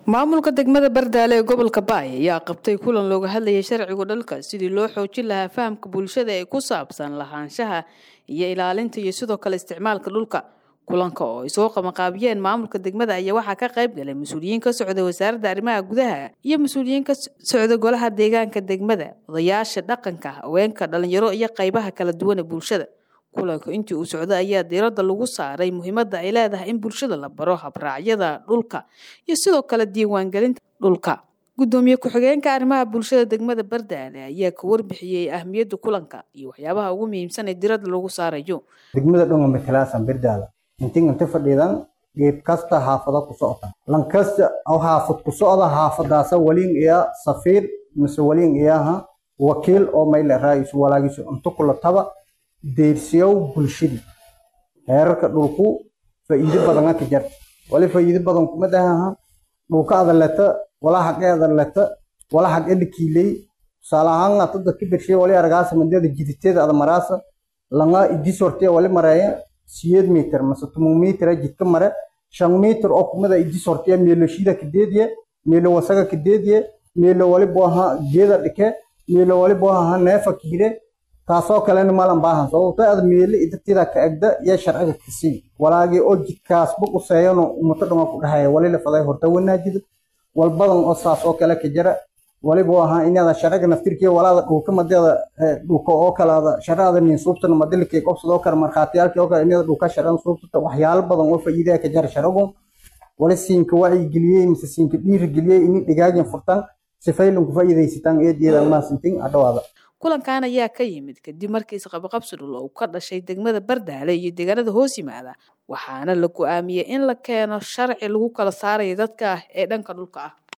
maamulka degmada bardaale ee gobolka baay ayaa qabtay kulan looga hadlayay sharciga dhalka sidii loo xoojin lahaa fahamka bulshada ee ku saabsan lahaanshaha iyo ilaalinta iyo sidoo kale isticmaalka dhulka kulanka oo ay soo qabanqaabiyeen maamulka degmada ayaa waxaa ka qayb galay mas-uuliyiin ka socda wasaaradda arrimaha gudaha iyo mas-uuliyiin ka socda golaha deegaanka degmada odayaasha dhaqanka haweenka dhalinyaro iyo qaybaha kala duwan ee bulshada kulanka intii uu socda ayaa diiradda lagu saaray muhiimadda ay leedahay in bulshada la baro habraacyada dhulka iyo sidoo kale diiwaangelinta dhulka gudoomiye ku-xigeenka arrimaha bulshada degmada bardaale ayaa ka warbixiyey ahmiyadda kulanka iyo waxyaabaha ugu muhiimsan ee diiradda lagu saarayo degmada dhonga matalaasan bardaala intin inta fadhiidan geed kasta haafada ku socota lankasta oo haafad ku socda haafadaasa waliin iya safiir mise waliin iyaha wakiil oo mayle raaisu walaagisu inta kula taba deyrsiyow bulshadii heerarka dhulku faa'iido badan ka jarta wali faa'iido badan kuma dhahaha dhulka adaleta wala xaqee adaleta wala xaqee dhikiiley tusaale ahaan aad dadka birshay wali argaasa mandada jiditeeda ada maraasa langa idi sortee wali mareeya siyeed mitir mase tumun mitir jidka mare shan mitir oo kumada idi sortee meelo shida kadeediye meelo wasaga kadeediye meelo wali booha geeda dhike meelo wali booha neefa kiire taasoo kalena malan baahan sababto aad meele idatiida ka egda iyo sharciga kasii walaagii oo jidkaas bug u seeyano ummato dhama ku dhahaya wali la faday horta wanaajida walbadan oo saas oo kale ka jira waliba ahaa inaada sharciga naftirkiya walaada dhulka madeeda dhulka oo kalaada sharcada nin suubtana madilkii qobsadoo kale markhaatiyaalkii oo kale inaada dhulka sharcada suubtata waxyaalo badan oo faa'iidaya ka jira sharcigu wali siinka wacyigeliyey mise siinka dhiirigeliyey ini dhigaagin furtan sifaylanku faa'iidaysataan eedeeda maasintin adhawaada kulankan ayaa ka yimid kadib markii isqabaqabsi dhul uu ka dhashay degmada bardaale iyo deegaanada hoos yimaada waxaana la go-aamiyey in la keeno sharci lagu kala saarayo dadka ah ee dhanka dhulka ah